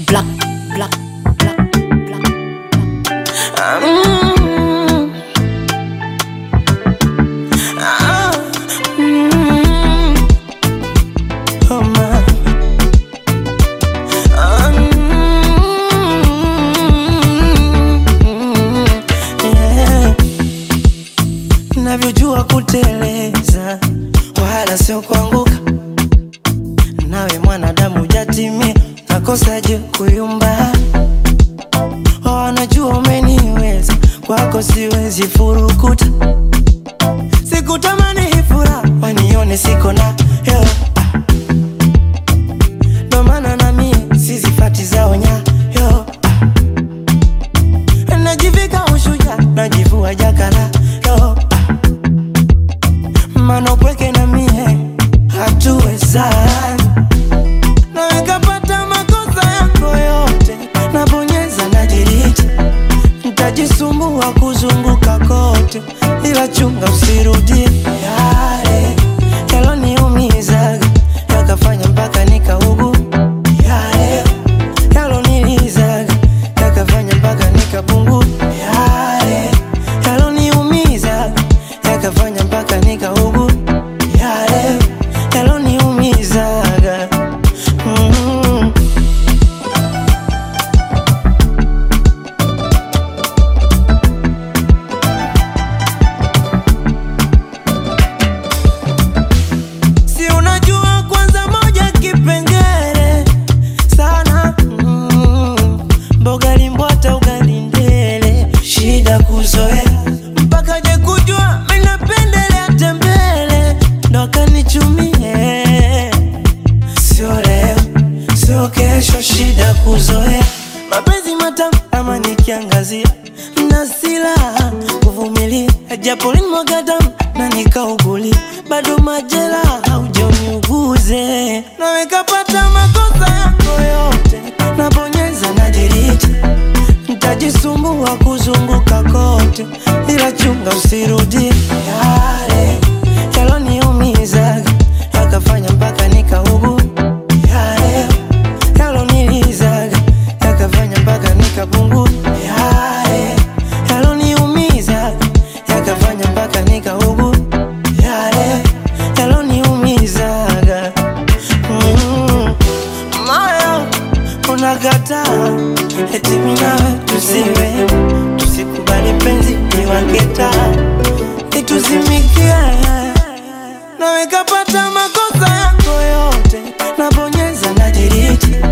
Black, black, black, black, black. Mm. Ah, mm. Oh, man. Ah, mm. Yeah. Navyojua kuteleza wala sio kuanguka, nawe mwanadamu jatimia, nakosaje kuyumba? Wanajua umeniweza, kwako siwezi furukuta, sikutamani hii furaha wanione siko na yo ndo maana na mie sizifati zao nyayo najivika ushuja najivua jakala yo mana upweke na mie hatuwezani na nikapata makosa yako yote nabonyeza najiriti ntajisumbua kuzunguka kote ila chunga usirudie yale yaloniumizaga yakafanya mpaka nikaugu yale yalonilizaga yakafanya mpaka nikapungu yale yaloniumizaga yakafanya mpaka nikaugu yale yaloniumizaga mm. Si unajua kwanza moja kipengele sana mm. Mboga limbwata ugali ndele shida kuzoea mpaka je kujua minapendelea tembele ndo akanichumie sio leo sio kesho shida kuzoea mapenzi matamu ama nikiangazia na silaha kuvumilia japo linimwaga damu na nikauguli bado majela haujaniuguze nawe kapata makosa yako yote nabonyeza na diriti ntajisumbua kuzunguka kote ila chunga usirudie yale yaloniumizaga yakafanya mpaka nikaugu yale yalonilizaga yakafanya mpaka nikapungu yale yaloniumizaga yakafanya mpaka nikaugu yale yaloniumizaga mm. moyo unakataa eti mimi nawe tusiwe tusikubali penzi niwaketa ituzimikie nawe kapata makosa yako yote nabonyeza na diriti